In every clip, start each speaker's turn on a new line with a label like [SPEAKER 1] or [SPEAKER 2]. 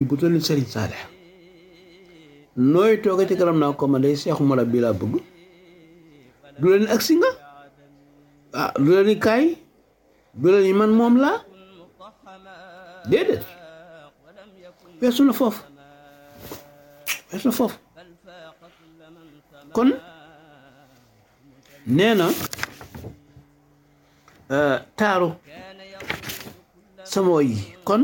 [SPEAKER 1] bu toll ni Sëriñ Saalix nooy tooga ci kanam naa ko man day seexu mara bi laa bëgg du leen agsi nga ah du leen kaay du leen man moom laa déedéet weesu na foofu weesu na foofu kon nee na taaru sama woy yi kon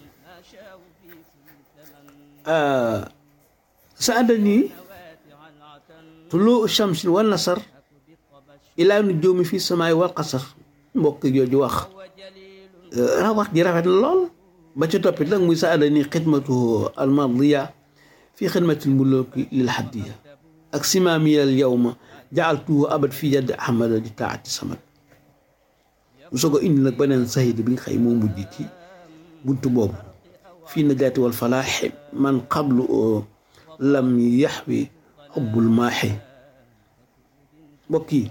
[SPEAKER 1] sa àddani tuluu shamsin wa nasar ilaa nujuumi fi samaay wal qasar mbokk jooju wax wax ji rafet na lool ba ca toppit nag muy sa àddani xidmatu almardiya fi xidmati lmuluki lil xaddiya ak simaamiyal yawma jaaltuhu abad fi yaddi ahmada di taati samad mu soog a indi nag beneen sayid bi nga xëy moo mujj ci buntu boobu fii najaati wal falaaxi man qablu lam yaxwi xubbul maaxi mbokk yi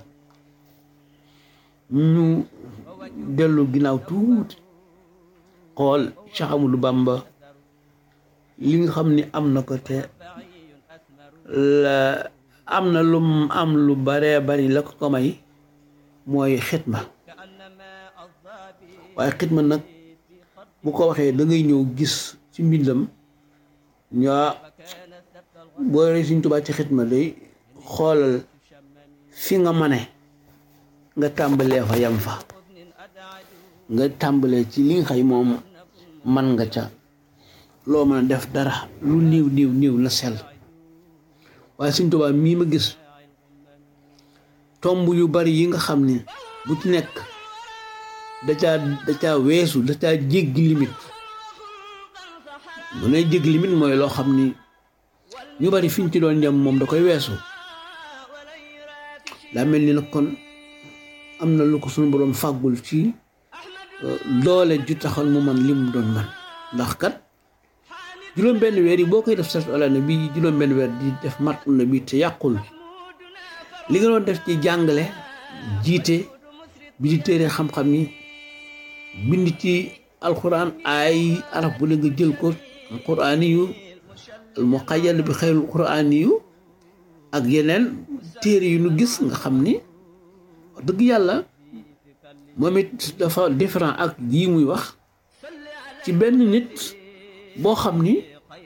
[SPEAKER 1] ñu dellu ginnaaw tuuti xool Cheikh Amadou Bamba li nga xam ni am na ko te la am na lu am lu baree bari la ko ko may mooy xitma waaye xitma nag bu ko waxee da ngay ñëw gis ci mbindam ñaa boo rey Sëriñ Tuubaa ci xitma day xoolal fi nga mane nga tàmbalee fa yam fa nga tàmbalee ci li nga xay moom man nga ca loo mën a def dara lu niiw niiw niiw na sell waaye Sëriñ Tuubaa mii ma gis tomb yu bari yi nga xam ni bu ci nekk da caa da caa weesu da caa jéggi limite bu ne jéggi limite mooy loo xam ni ñu bari fiñ ci doon dem moom da koy weesu daa mel ni nag kon am na lu ko suñu boroom fàggul ci doole ju taxal mu man li mu doon man ndax kat juróom benn weer yi boo koy def sat ala na bi juróom benn weer di def mat na bi te yàqul li nga doon def ci jàngale jiite bi di téere xam-xam yi bind ci alquran ay arab bu ne nga jël ko alquraani yu almuqayyad bi xayrul quraani yu ak yeneen téere yu nu gis nga xam ni wax dëgg yàlla moom it dafa différent ak yii muy wax ci benn nit boo xam ni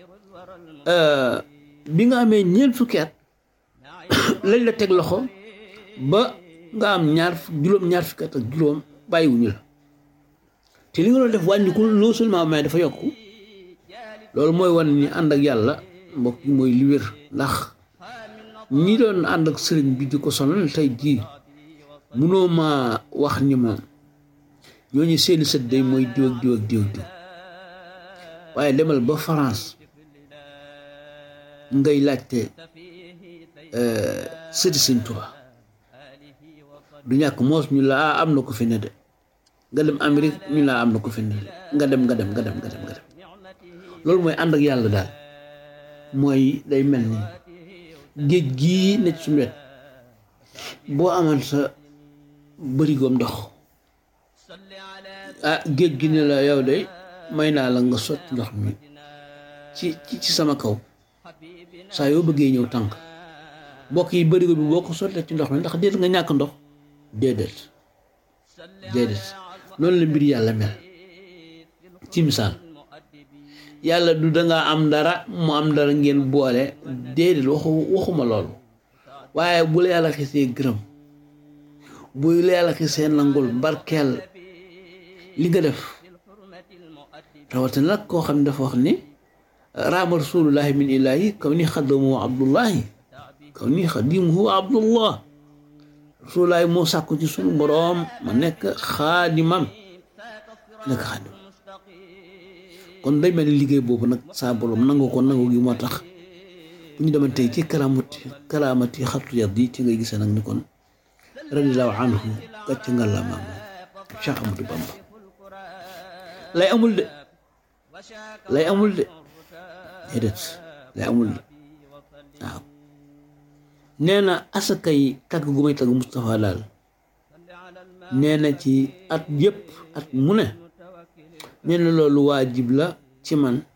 [SPEAKER 1] bi nga amee ñeent fukki at lañ la teg loxo ba nga am ñaar juróom ñaar fukki at ak juróom bàyyiwuñu la te li nga doon def wàññiku non seulement mais dafa yokku loolu mooy wan ni ànd ak yàlla mbokk yi mooy li wér ndax ñi doon ànd ak sëriñ bi di ko sonal tey jii munoo ma wax ni moom ñooñu seeni sët day mooy diw ak diw ak diw ak diw waaye demal ba France ngay laajte sëti sëñ Tuubaa du ñàkk moos ñu la am na ko fi ne de nga dem Amérique ñu la am na ko fi ne de nga dem nga dem nga dem nga dem nga dem loolu mooy ànd ak yàlla daal mooy day mel ni géej gii ne ci suñu wet boo amoon sa bërigoom ndox ah géej gi ne la yow de may naa la nga sotti ndox mi ci ci sama kaw saa yoo bëggee ñëw tànk mbokk yi bërigo bi boo ko sottee ci ndox mi ndax déet nga ñàkk ndox déedéet déedéet noonu la mbir yàlla mel ci misaal yàlla du dangaa am dara mu am dara ngeen boole déedéet waxu waxuma loolu waaye bu la yàlla xisee gërëm bu la yàlla xisee nangul barkeel li nga def rawatina nag koo xam ne dafa wax ni raama rasulullahi min ilahi kaw ni xadamu abdullahi kaw ni xadimuhu abdullah rasulullahi moo sàkku ci sunu boroom ma nekk xaadimam nekk xaadim kon day mel ni liggéey boobu nag saa boroom nangu ko nangu gi moo tax bu ñu demoon tey ci karaamati karaamati xattu yad yi ci ngay gisee nag ni kon radiallahu anhu gàcc nga la maam Cheikh Amadou Bamba lay amul de lay amul de déedéet lay amul de waaw nee na asakay tagg gu may tagg Moustapha daal nee na ci at yëpp at mu ne nee na loolu waajib la ci man